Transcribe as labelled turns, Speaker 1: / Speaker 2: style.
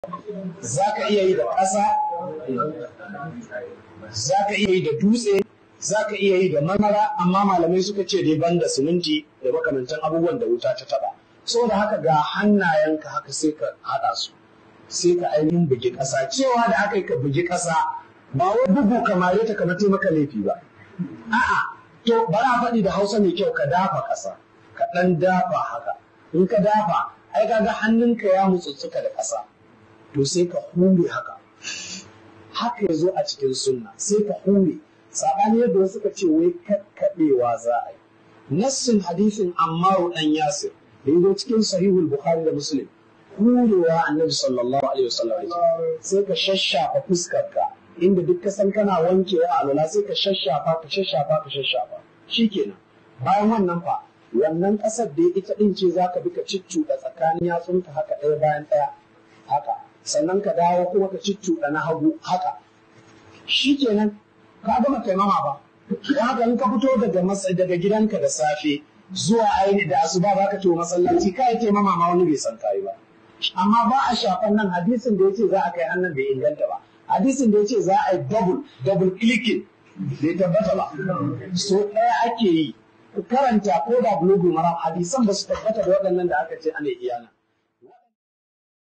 Speaker 1: za ka iya yi da ƙasa za ka iya yi da dutse za ka iya yi da marmara amma malamai suka ce dai banda siminti da makamantan abubuwan da wuta ta taba saboda haka ga hannayenka haka sai ka haɗa su sai ka ainihin bugi ƙasa cewa da aka yi ka bugi ƙasa ba wai bugu kamare ta kamar taimaka laifi ba a'a to bari a faɗi da hausa mai kyau ka dafa ƙasa ka ɗan dafa haka in ka dafa ai kaga hannunka ya mutsutsuka da ƙasa to sai ka hure haka haka ya zo a cikin sunna sai ka hure saɓani yadda wasu ka ce wai kakkaɓewa za a yi nassin hadisin ammaru ɗan yasir da ya zo cikin sahihul bukhari da muslim hurewa annabi sallallahu alaihi wasallam sai ka shashafa fuskarka inda duk kasan kana wankewa a alwala sai ka shashafa ka shashafa ka shashafa shikenan bayan wannan fa wannan ƙasar da ita ɗin ce za ka bi ka ciccuɗa tsakanin yatsunka haka ɗaya bayan ɗaya haka sannan ka dawo kuma ka ciccuɗa na hagu haka shikenan ka gama taimama ba da haka in ka fito daga daga gidanka da safe zuwa aini da asuba ba ka to masallaci ka yi taimama ma wani bai san kayi ba amma ba a shafan nan hadisin da ya ce za a kai hannun bai inganta ba hadisin da ya ce za a yi double double clicking bai tabbata ba so ɗaya ake yi karanta ko da bulugul maram hadisan ba su tabbata da waɗannan da aka ce ana iyana